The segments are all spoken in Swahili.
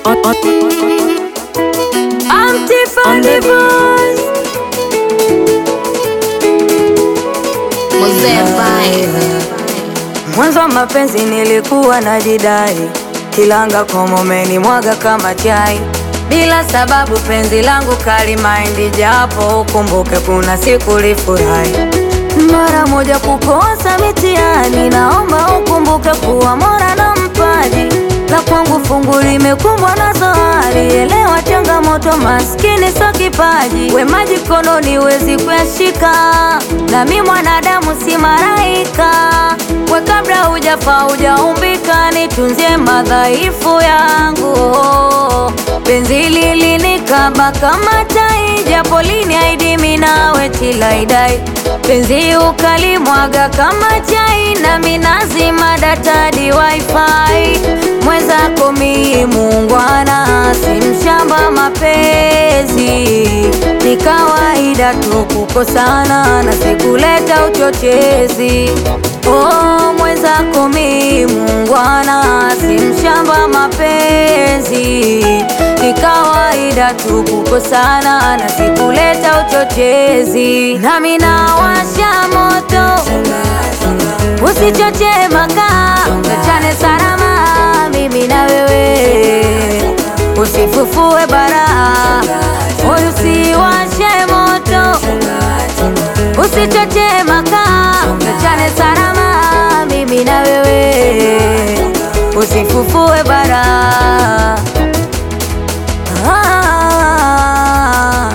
on, on, I'm Tiffany Voice. Mzee Vibe. Mwanzo wa mapenzi nilikuwa najidai, kilanga komomeni mwaga kama chai, bila sababu penzi langu kali maindi, japo ukumbuke kuna siku lifurahi mara moja kukosa mitihani, naomba ukumbuke kuwa Mola na mpaji la kwangu fungu limekumbwa na zohari. Elewa changamoto, maskini so kipaji, wema jikononi wezi kuyashika, nami mwanadamu si malaika. We kabla hujafa hujaumbika, nitunzie madhaifu yangu. Penzi lilinikaba kama tai, japo liniahidi mimi nawe tilaidai penzi ukalimwaga kama chai, nami nazima data di wifi. Mwenzako mi muungwana, si mshamba mapenzi, ni kawaida tu kukosana na sikuleta uchochezi. Oh, mwenzako mi muungwana, si mshamba mapenzi, ni kawaida tu kukosana na sikuleta uchochezi. Nami nawasha moto, usichoche makaa, tuachane salama, mimi na wewe, usifufue bara, moyo usiwashe moto, usichoche makaa, tuachane salama, mimi na wewe, usifufue bara. Ah,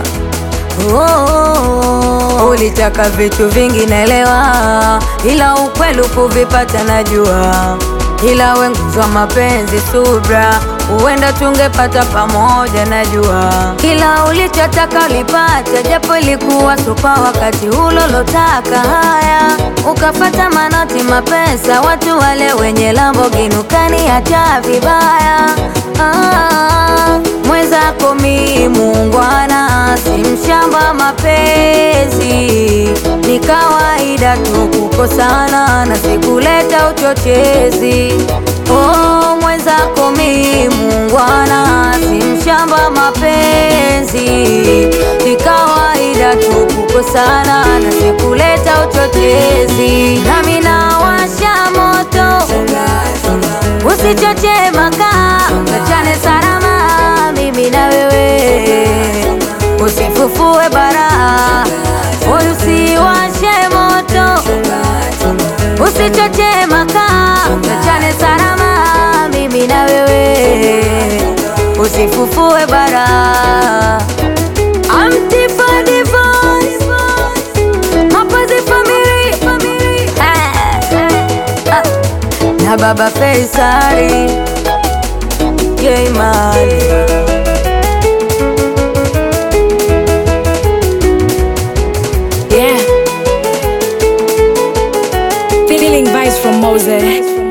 oh, ulitaka vitu vingi naelewa, ila ukweli kuvipata najua, ila wenguzwa mapenzi subra, huenda tungepata pamoja najua, kila ulichotaka ulipata, japo ilikuwa supa wakati ulolotaka. Haya, ukafata manoti mapesa, watu wale wenye Lamborghini ukaniacha vibaya. Ah, mwenzako mi muungwana, si mshamba mapenzi, ni kawaida tu kukosana na sikuleta uchochezi. Oh, mwenzako mi muungwana, si mshamba mapenzi, ni kawaida tu kukosana na sikuleta uchochezi. Nami nawasha moto, usichoche makaa, tuachane salama, mimi na wewe, usifufue bara, moyo usiwashe moto, usichoche makaa, tuachane salama, mimi na wewe, usifufue bara. I'm Tiffany Voice, Mapenzi Family, Ah, ah. na baba Faisali Jayman yeah. Feeling vibes from Mose.